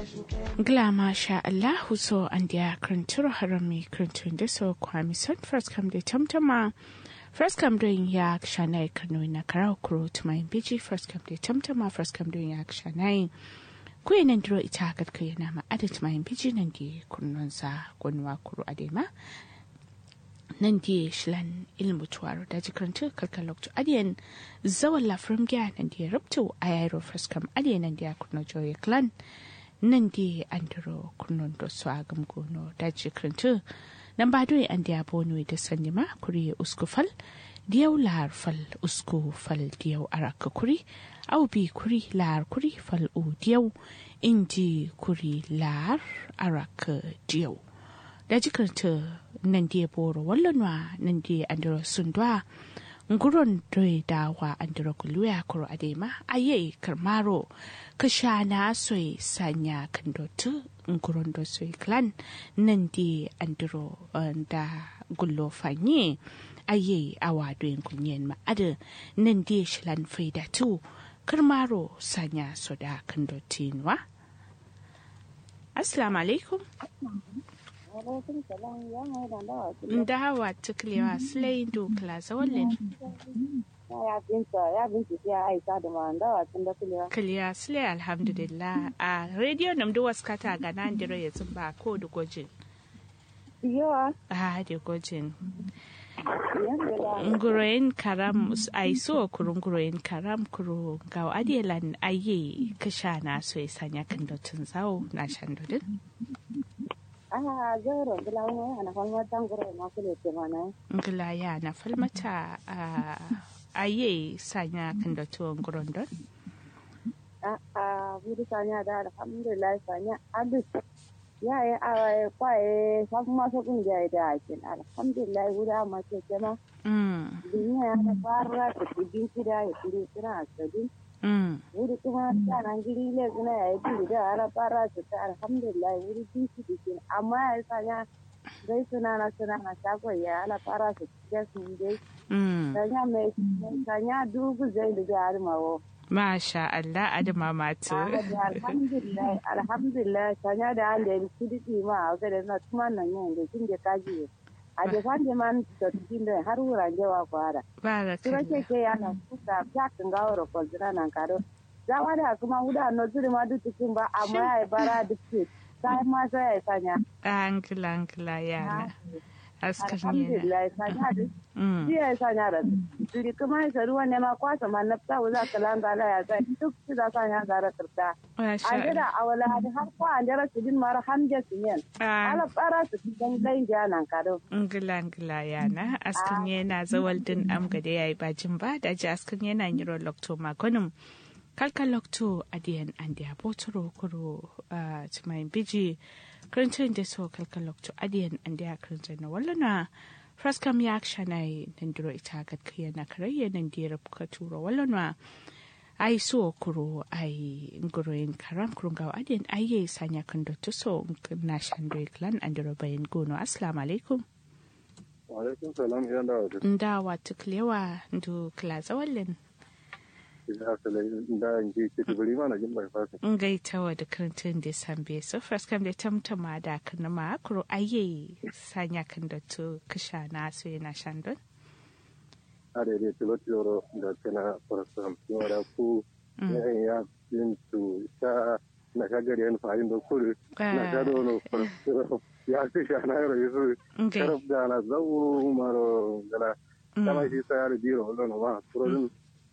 Gla masha Allahu so an dia krantur harami krantun da so kwami son first come da tamtama first come doing ya shanai kano na karau kuro to my biji first come da tamtama first come doing ya shanai kuyi nan duro ita hakat kai na ma adat my biji nan di kunnon sa gonwa kuro adema nan di shilan ilmu tuwaro da jikrantu kalkalok to adiyan zawan lafrim gya nan di rubtu ayaro first come adiyan nan di kunno joye clan nan di andiro kunnon do so agam gono da jikrantu nan ba doye an diya bono da sanni ma kuri usku fal diyau lahar fal usku fal diyau araka kuri au bi kuri lahar kuri fal u diyau inji kuri lahar araka diyau da jikrantu nan di boro wallanwa nan di andiro sundwa nguron doye dawa andiro kuluya kuro adema aye karmaro kashana soy sanya kandotu nguron do soy clan nan di andiro da gullo fanye aye awa doyin kunyen ma ada nan di shilan faida tu karmaro sanya soda kandotinwa assalamu alaikum ndawa tuklewa slay dukla zawalin ya binta ya binta ya aisa da ma ndawa tun da kulewa kiliya slay alhamdulillah a radio nam do waskata ga nan diro ya zumba ko da gojin yawa a da gojin nguroyin karam ai so kurun nguroyin karam kuro ga adielan aye kasha na so ya sanya kan dotun zawo na shan dodin Ah, zero bila wani ana falma tangoro ma kule ke mana. ngila ya na falmata a aye sanya kan dotun nguron don Ah, ah, buri sanya da alhamdulillah sanya abis. Ya yi awaye kwaye sabu masu kungiya da ake alhamdulillah wuri amma ke kema. mm Duniya ya ta fara ta kudin kida ya kudi suna asadin. mm Wuri kuma sanan giri le suna ya yi kudi da ala fara su ta alhamdulillah wuri bin su dikin amma ya yi sanya dai suna na suna na shagon ya ala fara su ta su dai. mm Sanya mai sanya dugu zai da jihar mawo. masha Allah adama matu Alhamdulillah, alhamdulillah, sanya da an da su diki ma a gada na tuma nan yin da kin da kaji. A da fan da man da cikin da har wuran jawa kwara. Tura ke barakallah ke yana kuka ya kan gawo da kwalzira nan karo. Za ma da kuma wuda no zuri ma duk cikin ba amma ya yi bara duk ce. Sai ma sai ya sanya. angila angila yana askar yana Alhamdulillah, sanya da mm shi ya sanya da duri kuma ya saru wani ma kwasa ma na fita wuza kalan gala ya sai duk su da sanya gara karta. masha an jira a wala hadi har ko an jira su din mara hamje su yen Allah ala para su dan dai janan kado ngila ngila yana askan yana zawal din am gade yayi bajin ba da ji askan yana yiro lokto magonum kalka lokto adiyan andi abotoro kuro a tumayin biji karancin da so kalka lokto adiyan andi a karancin na wallana fraskam ya akshanai nan duro ita gadkaya na karayya nan dira ka turo wallana ai so kuro ai nguroyin karam kurun gawa adiyan aye sanya kan dotto so na shando clan andiro bayan gono assalamu alaikum Alaikum salam yan da wajen ndawa tuklewa ndu klaza wallen ya salai da yanki ke tubiri mana jin bai fasa. ngaitawa da kantin da sambe so first kam da tamtama da kana ma kuro aye sanya kan da to kisha na so yana shandon A da dai tilo tilo da kana farasam yawa da ku yayin ya yin su sha na shagar yan fahim da kuri na sha da wani farasam ya ce sha na yaro yasu ngai sharaf da na zau maro gana kama shi sa yaro biro wani ma turodin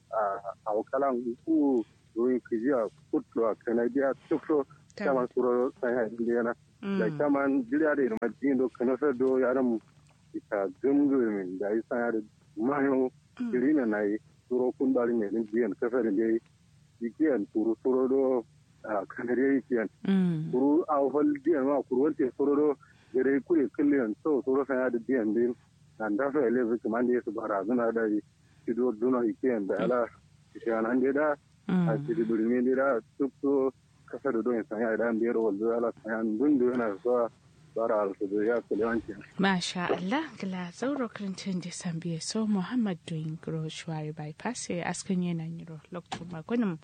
a wakalan ku ruin kijiya kutlo a kanadiya tukso kama turo sai ha indiyana da kaman jiriya da irma jindo kana sa do yaran ita gumgumin da yi sana da mayo jirina na yi turo kun bari ne din biyan kasar da yi ikiyan turu turo do a kanare ikiyan turu a hol biyan ma kuru wante turo do gare kure kulliyan so turo sana da biyan din nan da fa ele zuki man da yesu bara zuna da yi ido duna ikiyan da ala ishanan da a cikin birni da tuk so kasar da don sanya idan biyar wanzu ala sanya dun da yana zuwa bara alfudu ya kulewanci. Masha Allah, gila zauro karantin da sambiye so Muhammad doing gro shuwari bypass ya askan yana yiro lokto magunin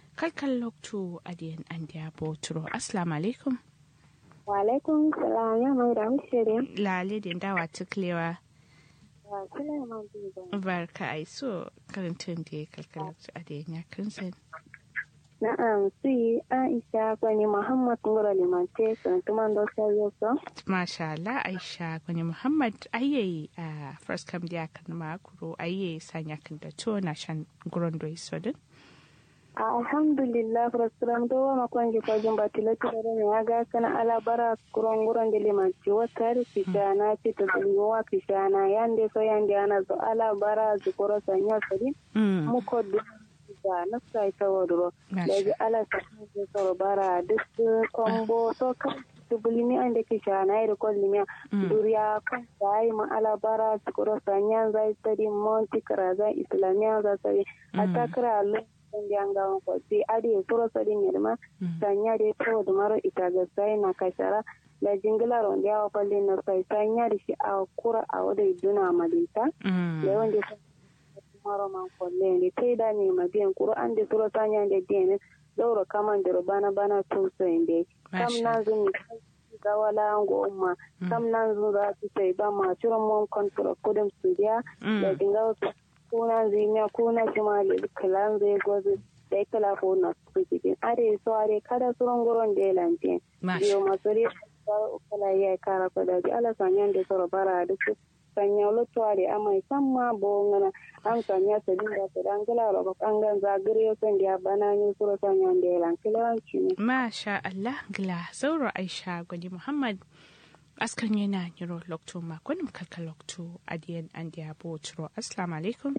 kalkan loktu adiyan an dia boturo assalamu alaikum wa alaikum salam ya mai da mishire lale din dawa tuklewa wa sulaiman bibo barka ai so karantun da kalkan loktu adiyan ya kansan na'am si aisha kwani muhammad ngoro limante sun tuman do sayo so masha Allah aisha kwani muhammad ayye a first kam dia kan makuro ayye sanya kan da to na shan guron do isodin alhamdulillah frustram do wa makon ko jumba tilati da ne aga kana ala bara kuron guron de limanci wata rufita na ce to dungo wa kishana yande so yande ana zo ala bara zukuro sanya sari muko da na sai ta wadro daga ala sa ne so bara duk kombo to kan tubulimi ande kishana ire kollimi duriya kan sai ma ala bara zukuro sanya zai tari monti karaza islamiya za sai atakra Allah ndi anga ko si adi suro sodi nyirma sanya de to do maro itaga sai na kashara da jingila ron ya palle na sai sanya di shi a kura a wada iduna madita da wanda maro man ko le ni te da ni ma bien kuro ande suro sanya de den doro kaman de bana bana to so inde kam na zuni ga wala ngo umma kam nan zu za su sai ba ma ciro mon kontrol kudin su dia da dinga kuna zinya kuna shimali kalan zai gozi da ya kala ko na su cikin are so are kada suron guron da ya lante biyo masu ri kala ya kara ko da ji ala sanyan da soro bara da su sanya lutu are amai samma bo ngana an sanya ta dinga ta dan kala ro an gan zagire son da bana ni suro sanyan da ya lan kilanci ne masha Allah gila sauro Aisha gwani Muhammad askan yana yiro lokto ma kunim kalka lokto adiyan an diya botro assalamu alaikum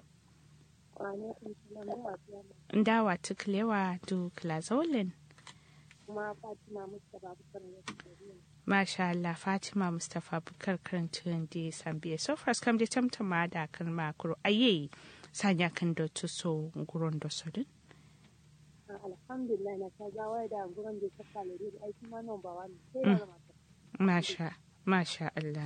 ndawa tuklewa du klazolin Masha Allah Fatima Mustapha Bukar karantun da sambiya so first kam da tamtama da kan makuru aye sanya kan da tuso guron da sodin alhamdulillah na ta gawa da guron da ta kalore da aiki ma nan ba wani sai da mata Masha Masha Allah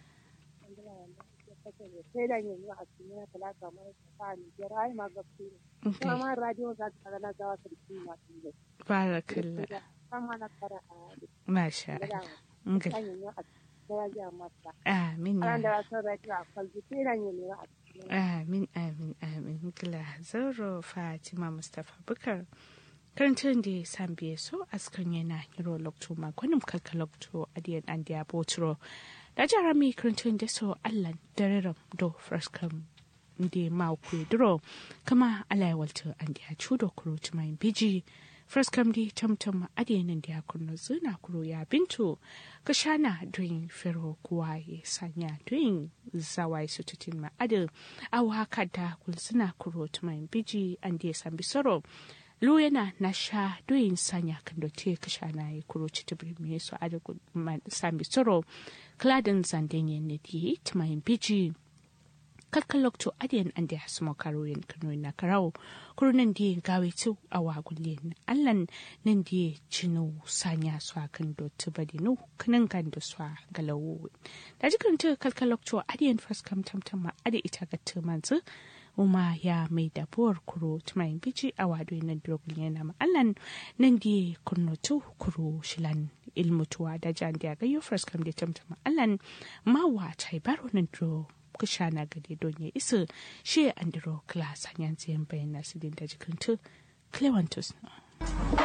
sai da yanzu a cikin na talaka mara ta ni jira ai ma gafi ne kuma ma radio za ta na gawa ta cikin ma tin da barakallah sama na fara a Masha Allah Ngil. yanzu a daraja mata Amin ran ya da wasu radio a kwalji sai da yanzu a cikin Amin amin amin gila zaro Fatima Mustapha Bukar karantun da sambiya so askan yana yiro lokto ma gwanin kalka lokto adiyan an diya botro da jara mi karantun da so allan dararam do fraskam da ma ku duro kama alai walto an diya chudo kuro tumayin biji fraskam di tamtam adiyan da ya kunno zuna kuro ya bintu ka shana doyin fero kuwa ya sanya doyin zawai su tutin ma adil awa kada kulsuna kuro tumayin biji an diya sambi soro lu yana na sha doyin sanya kan da te ka sha na yi kuro ci tibiri me su ada sambi soro kladin zanden yin ne di tumayin biji kalkan lokto adiyan an da hasmo karoyin kano na karau kurunan di gawe tu a wagulin allan nan di cinu sanya su a kan do tibadi nu kanan kan da su a galawo da jikin tu kalkan lokto adiyan faskam tamtam ma adi ita ga tumanzu uma ya mai dabuwar kuro tumayin biji a wado na drogul yana ma'allan nan di kurnotu kuro shilan ilmutuwa da jan da ga yufras kam da tamta ma'allan ma wa tai baro nan dro kushana gade don ya isa shi andro class hanyan ziyan bayan nasu din da jikin tu clevantus